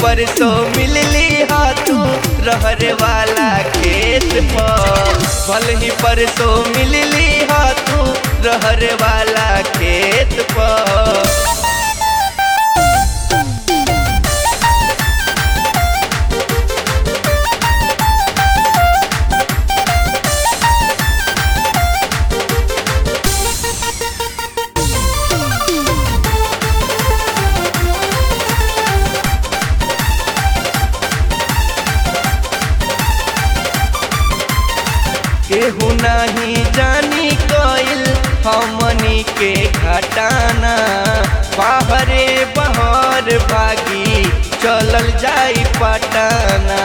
परसों मिलली हा तू रहर वाला खेत पर भल ही परसों मिलली हा तू रहर वाला खेत पर केहू नहीं जानी कोइल हमनी के घटाना बाहरे बहर भागी चलल जाई पटाना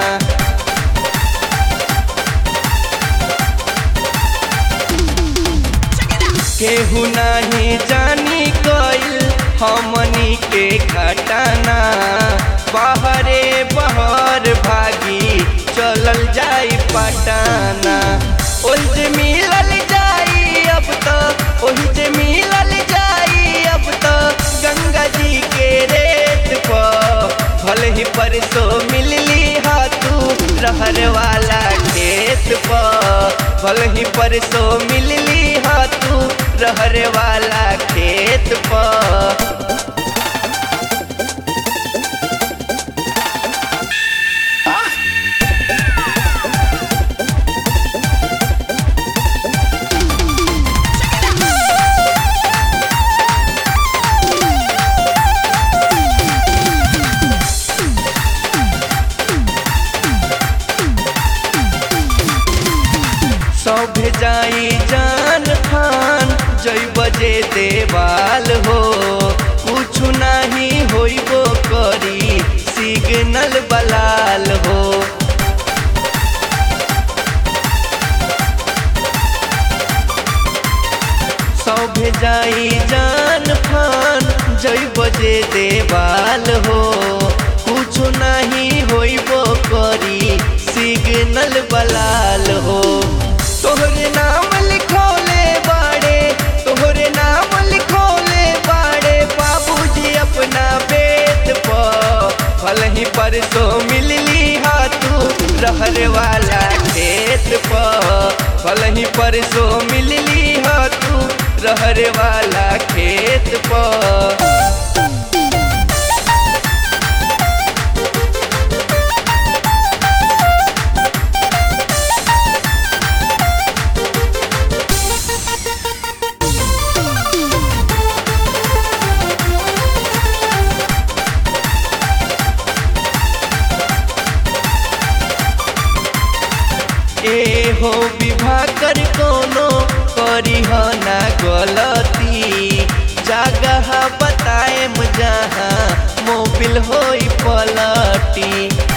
केहू नहीं जानी कोइल हमनी के घटाना बाहरे बहर भागी चलल जाई पटाना ओही जे मिलल जाई अब तो ओही जे मिलल जाई अब तो गंगा जी के रेत पर भले ही परसों मिलली हा तू रहर वाला खेत पर भले ही परसों मिलली हा तू रहर वाला खेत पर सब जाई जान खान जई बजे देवाल हो कुछ नहीं होइबो करी सिग्नल बलाल हो सब जाई जान खान जई बजे देवाल हो कुछ नहीं होइबो करी सिग्नल बलाल हो तोहरे नाम लिखोले बाड़े तोहरे नाम लिखोले बाड़े बाबूजी अपना बेत पर भल ही परसों मिलली हा तू रहर वाला खेत पर भल ही परसों मिलली हा तू रहर वाला खेत पर ए हो विवाह कर कोनो करी हो ना गलती जगह बताए जहाँ मोबिल होई पलटी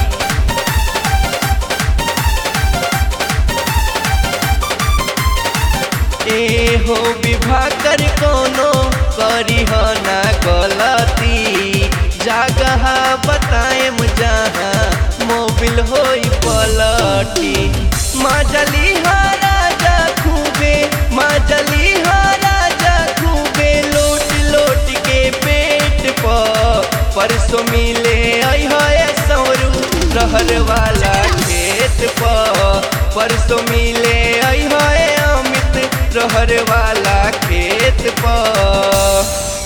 ए हो विवाह कर कोनो करी हो ना गलती जगह बताए जहाँ मोबिल होई पलटी माजली राजा खूबे माजली राजा खूबे लोट लोट के पेट पर परसों मिले है सौरू रहर वाला खेत पर परसों मिले है अमित रहर वाला खेत पर